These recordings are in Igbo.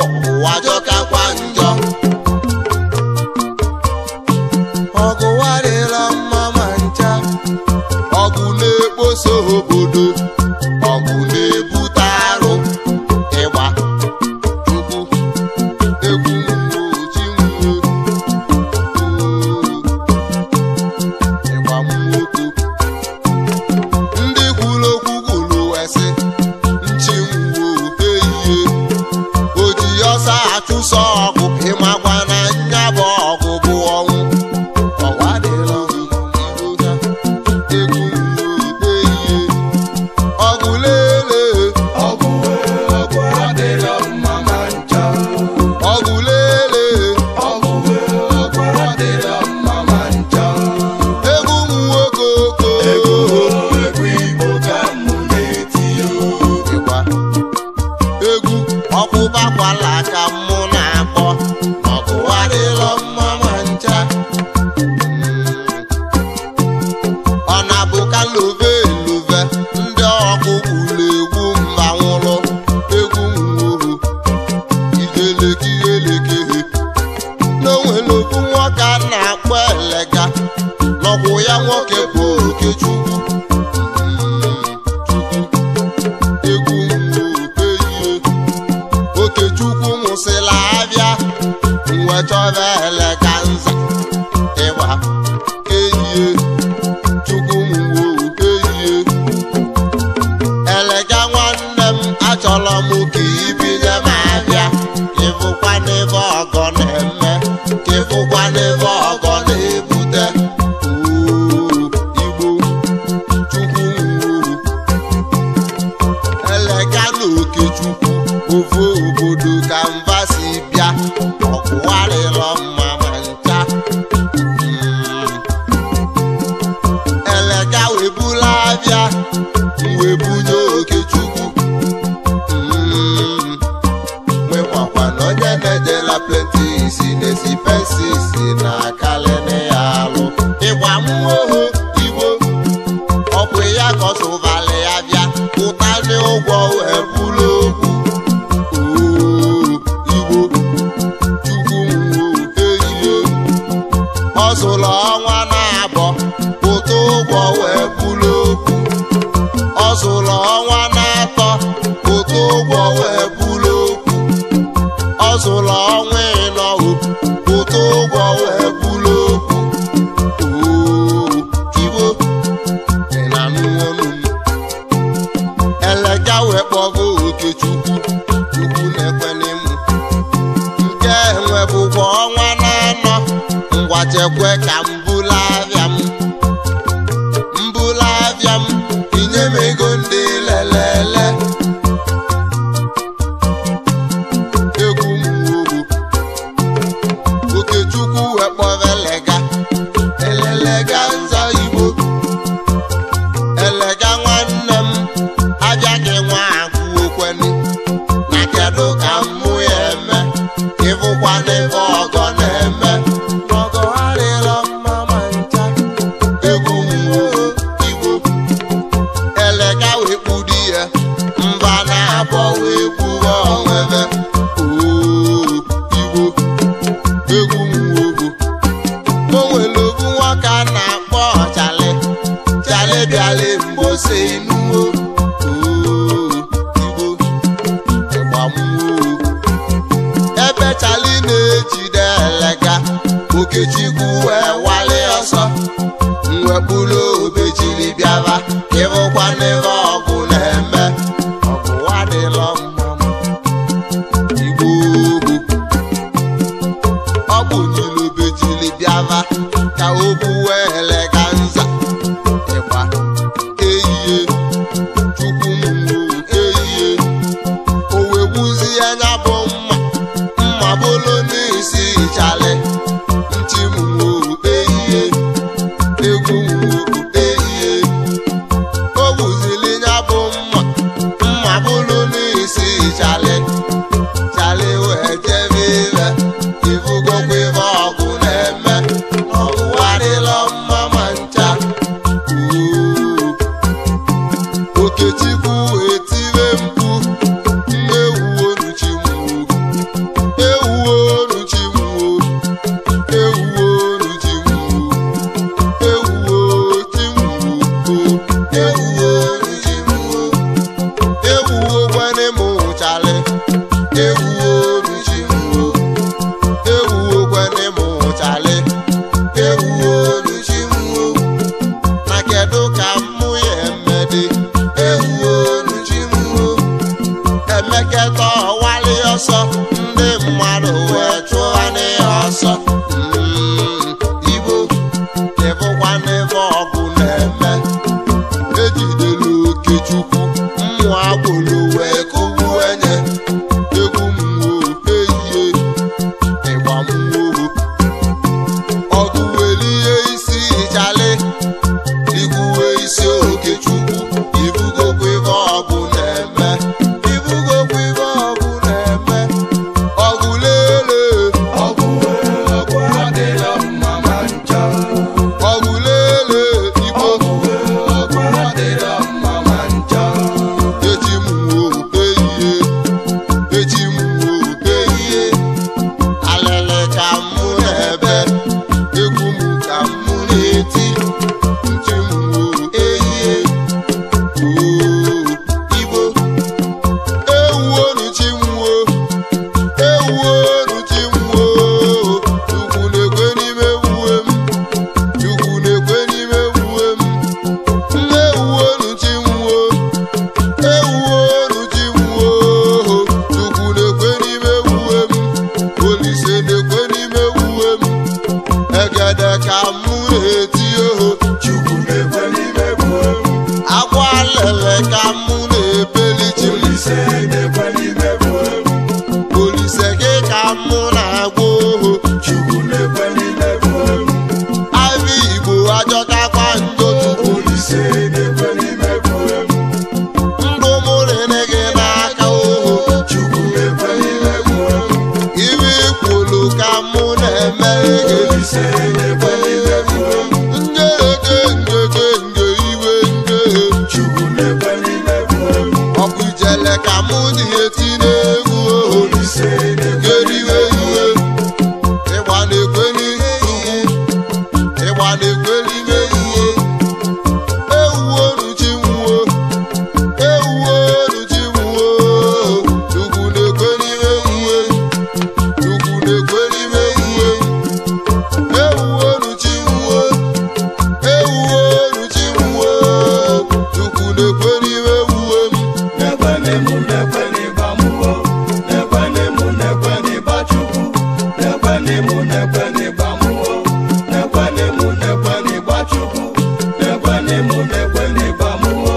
ụwa jọkakwa njọ ọgụ warịla mma ma ncha ọgụ na-ekposo obodo ọgụ na-ebute arụ ịgba chukwu egwu mgbochi ịgba mmoko ndị kwuru okwu kwuru wesị nchi nwo ehihie o ji ọsọ achụsọ ọgụ ịmakwa na nya bụ ọgụ bụ ọnwụ ọwa dịrọ mma egwu nwo ehihie ọgụ lele ọgụ ọgụ adịrọ mma ma ncha ọgụ lele ọgụ ọgụ adịrọ mma ma ncha egwu nwoke oko ego egwu igbo ka mụ na-eti yo ịgba egwu ọkpụbakwala ka mụ na-akpọ ọgụ adịrọ mma ma ncha ọ na-abụ ka love love ndị ọkụ gburu egwu mba nwụrụ egwu nwụrụ ijelekiyelekehe n'onwere okwu nwoke a na-akpọ elega n'ọkwụ ya nwoke bụ okechukwu egwu ehihie okechukwu nwụsịla abịa mwe chọba elega nza ịgba ehihie chukwu mwo ehihie elega nwanne m achọrọ m ka ibinye m abịa ịfụkwa n'ebe ọgọ na-eme ka ịfụkwa n'ebe ọgọ na-ebute Oo, igbo chukwu mwo elega na okechukwu ofu obodo ka mba si bịa ọkwụwarịrọ mma ma ncha Mm. elega webula abịa wee bunye okechukwu Mm. nwekwa na onye na-ejela plenti isi na-esi pensi si na kalịnị ya alụ ịgba mmụọ igbo ọkụ ya kọsụvalị ya bịa pụta n'ụgwọ wee bụrụ okwu Oo, igbo chukwu nwo ehihie ọ zụrụ ọnwa na-abọ pụta ụgwọ wee bụrụ okwu ọ zụrụ ọnwa na-atọ pụta ụgwọ wee bụrụ okwu ọ zụrụ ọnwa ịnọ pụta ụgwọ wee bụrụ okwu Oo, igbo ị na-anụ ọnụ m elega wee kpọgo okechukwu chukwu na-ekwene m nke enwe bụkwa ọnwa na-anọ ngwa chekwe ka m bụla abịa m mbụla abịa m inye m ego ndị lelele egwu m wuru okechukwu wee kpọba elega elelega nza igbo elega nwanne m abịaghị nwa agụ okwene na kedu ka mmụ ya eme ịfụkwa n'ebe ọgọ na-eme ọgọ adịrọ mma ma ncha egwu nwuo igbo elega wee kpudi ya mba na-abọ wee gbuwe onwebe oo igbo egwu nwuo o nwere ogwu nwoke a na-akpọ ọchali chali bịala mgbose inuwo oo igbo ịgbamwo ebe chali na-ejide elega okechukwu wee wali ọsọ mwekpuru obejiri bịaba ịbụkwa n'ebe ọgụ na-eme ọgụ wadịlọ mma igbo ọ bụ nyere obejiri bịaba ka o buwe elega nza ịgba ehihie chukwu mwo ehihie o wee gbuzie anya bụ mma mma bụlụ n'isi chali ntị mwo ehihie egwu mwo ehihie o gbuzili nya bụ mma mma bụlụ n'isi chali chali wee jebe ibe ifugokwa ibe ọgụ na-eme ọgụ adịlọ mma ma ncha Oo. okechukwu etibe mkpu nne wuo nuchi mwo ka mụ na-eti oho Chukwu na-ekwe n'ime gbuo akwa lele ka mụ na-ebeli chi m Olise na-ekwe n'ime gbuo olise gị ka mụ na-agwa oho Chukwu na-ekwe n'ime gbuo abịa igbo ajọkakwa njọ chukwu Olise na-ekwe n'ime gbuo ndụ mụrịnị gị n'aka oho Chukwu na-ekwe n'ime gbuo iwe ikwulu ka mụ na-emere gị Olise na-ekwe n'ime gbuo njeke njeke nje iwe nje Chukwu na-ekwe n'ime gbuo ọ bụ ijele ka mụ dị eti n'egwu oho Olise na-ekwe geriwe iwe ịgba na-ekwe n'ihe ugwu ịgba na-ekwe n'ime uwe ewuo nuchi nwuo ewuo nuchi nwuo ugwu na-ekwe n'ime uwe ugwu na-ekwe n'ime uwe ewuo nuchi nwuo ewuo nuchi nwuo ugwu na-ekwe n'ime uwe m na-ekwe n'emu na-ekwe n'ịba mmụọ na-ekwe n'emu na-ekwe n'ịba Chukwu na-ekwe n'emu na-ekwe n'ịba mmụọ na-ekwe n'emu na-ekwe n'ịba Chukwu na-ekwe n'emu na-ekwe n'ịba mmụọ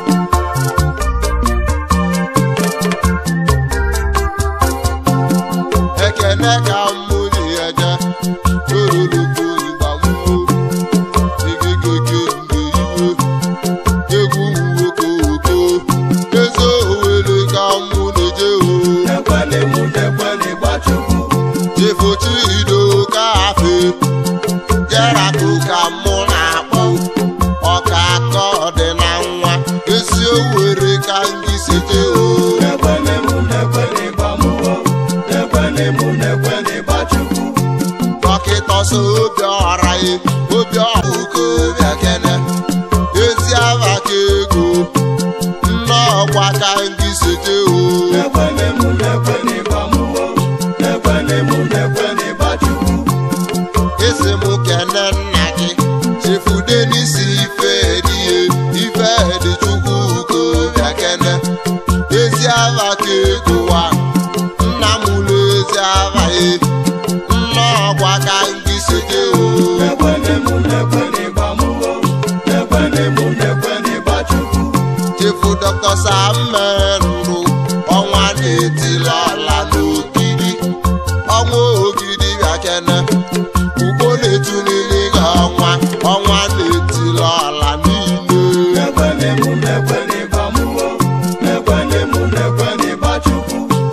ekene ka mụ ji eje toroloko ịgbamwo egegege mgbe iwe egwu nwoke oko eze owere ka mụ na-eje o na-ekwe n'emu na-ekwe n'ịba Chukwu jefochi ido ka afe jerako ka mụ na-akpọ ọka aka ọdị na nwa ezi owere ka ndị sete o na-ekwe n'emu na-ekwe n'ịba mmụọ na-ekwe n'emu na-ekwe n'ịba Chukwu dọkịta so obi ọra ya obi ọra uko bịa kene ezi aba ka ego nnọọkwa ka ndị sete o na-ekwe n'emu na-ekwe n'ịba mmụọ na-ekwe n'emu na-ekwe n'ịba Chukwu esi m kene nna gị chefude n'isi ife edie ife dị chukwu uko bịa kene ezi aba ka ego wa nna m ụlọ ezi aba ya nnọọkwa ka ndị sete o na-ekwe n'emu na-ekwe n'ịba mmụọ na-ekwe n'emu na-ekwe n'ịba Chukwu chefu dọkịta sammendụ ọnwa na-etila ọla n'ogidi ọnwa ogidi bịakene ugbo na-etulili gị ọnwa ọnwa na-etila ọla niile na-ekwe n'emu na-ekwe n'ịba mmụọ na-ekwe n'emu na-ekwe n'ịba Chukwu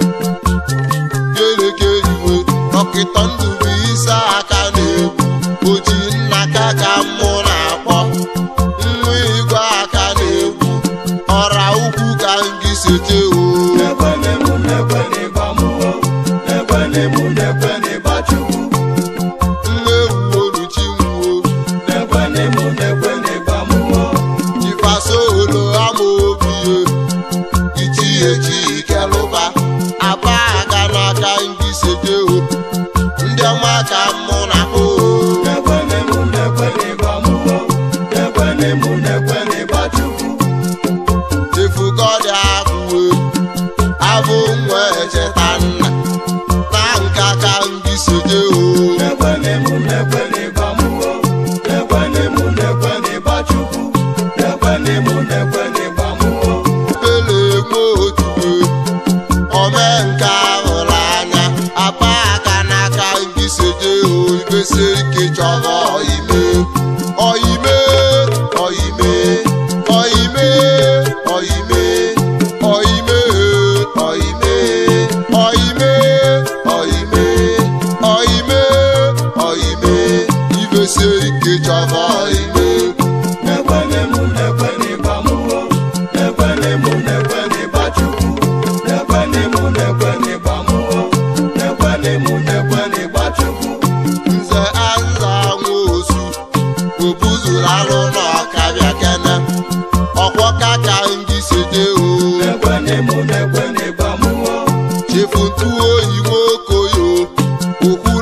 keleke iwe dọkịta ndụbụ isi aka na-egwu oji nna ka ka mụ na-akpọ nwa igwe aka na-egwu ọra ukwu ka ngị sete o na-ekwe n'emu na-ekwe n'ịba mmụọ na-ekwe n'emu na-ekwe n'ịba Chukwu nwa ewu oluchi nwuo na-ekwe n'emu na-ekwe n'ịba mmụọ ifasolo amaobie ichiechi ikelụba aba aga n'aka ndị seteo ndị ọma ka mụ na o na-ekwe n'emu na-ekwe n'ịba mmụọ na-ekwe n'emu na-ekwe n'ịba Chukwu chefugọdị abụwe abụ nwa echeta nna na nka ka ndị seteo na-ekwe n'emu na-ekwe n'ịba mmụọ na-ekwe n'emu na-ekwe n'ịba Chukwu na-ekwe n'emu na-ekwe n'ịba mmụọ pele nwe otuwe omenka hụrụ anya akpa aka n'aka ndị seteo ibesi ike chọrọ ime ọime ọime ọime ọime ọime ọime ọime ọime ọime ọime ibesi ike chọrọ ime na-ekwe n'emu na-ekwe n'ịba mmụọ na-ekwe n'emu na-ekwe n'ịba Chukwu na-ekwe n'emu na-ekwe n'ịba mmụọ na-ekwe n'emu na-ekwe n'ịba Chukwu nze aza nwa osu obuzuru alụ n'ọkabịa kene ọkwọka ka ndị sete o na-ekwe n'emu na-ekwe n'ịba mmụọ chefu ntu oyi nwokoyo okwu